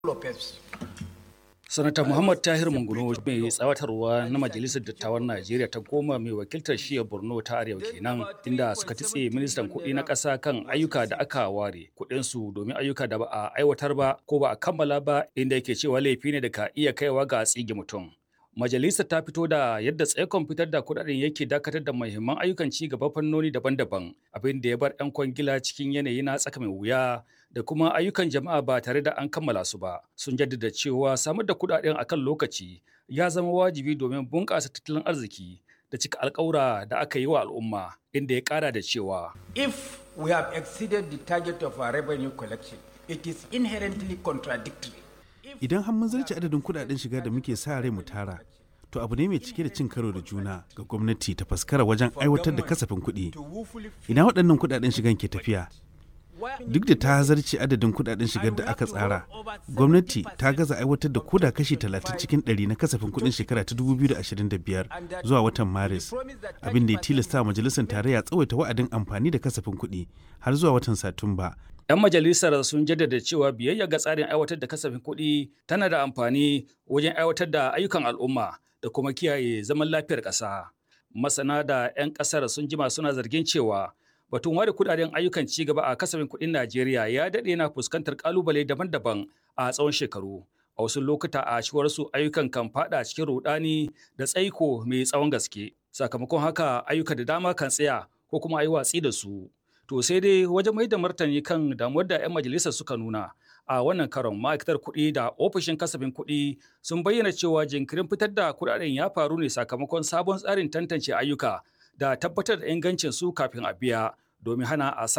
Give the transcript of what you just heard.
Lopez. Sanata Muhammad Tahir Munguno mai tsawatarwa na Majalisar Dattawan Najeriya ta goma mai wakiltar shiyar Borno ta Arewa kenan inda suka titse ministan kuɗi na ƙasa kan ayyuka da aka ware kuɗinsu domin ayyuka da ba a aiwatar ba ko ba a kammala ba inda yake cewa laifi ne da ka iya kaiwa ga tsige mutum. Majalisar ta fito da yadda tsaikon fitar da kuɗaɗen yake dakatar da muhimman ayyukan ci gaba fannoni daban-daban abin da ya bar 'yan kwangila cikin yanayi na tsaka mai wuya da kuma ayyukan jama'a ba tare da an kammala su ba sun jaddada cewa samar da kuɗaɗen akan lokaci ya zama wajibi domin bunƙasa tattalin arziki da cika alƙawura da aka yi wa al'umma inda ya ƙara da cewa If we have exceeded the target of our revenue collection, it is inherently contradictory. Idan har mun zarce adadin kudaden shiga da muke sa rai mu tara, to abu ne mai cike da cin karo da juna ga gwamnati ta faskara wajen aiwatar da kasafin kuɗi. Ina waɗannan kudaden shigan ke tafiya? Duk da ta zarce adadin kudaden shigar da aka tsara, gwamnati ta gaza aiwatar da koda kashi 30 cikin 100 na kasafin kuɗin shekara ta 2025 zuwa watan Maris, abin da ya tilasta majalisar tarayya tsawaita wa'adin amfani da kasafin kuɗi har zuwa watan Satumba 'Yan majalisar sun jaddada cewa biyayya ga tsarin aiwatar da kasafin kuɗi tana da amfani wajen aiwatar da ayyukan al'umma da kuma kiyaye zaman lafiyar ƙasa. Masana da 'yan ƙasar sun jima suna zargin cewa batun ware kuɗaɗen ayyukan ci gaba a kasafin kuɗin Najeriya ya daɗe na fuskantar ƙalubale daban-daban a tsawon shekaru. A wasu lokuta a su ayyukan kan faɗa cikin rudani da tsaiko mai tsawon gaske. Sakamakon haka ayyuka da dama kan tsaya ko kuma a yi watsi da su. To sai dai wajen mai da martani kan damuwar da 'yan majalisar suka nuna a wannan karon ma'aikatar kuɗi da ofishin kasafin kuɗi sun bayyana cewa jinkirin fitar da kuɗaɗen ya faru ne sakamakon sabon tsarin tantance ayyuka da tabbatar da ingancin su kafin a biya domin hana a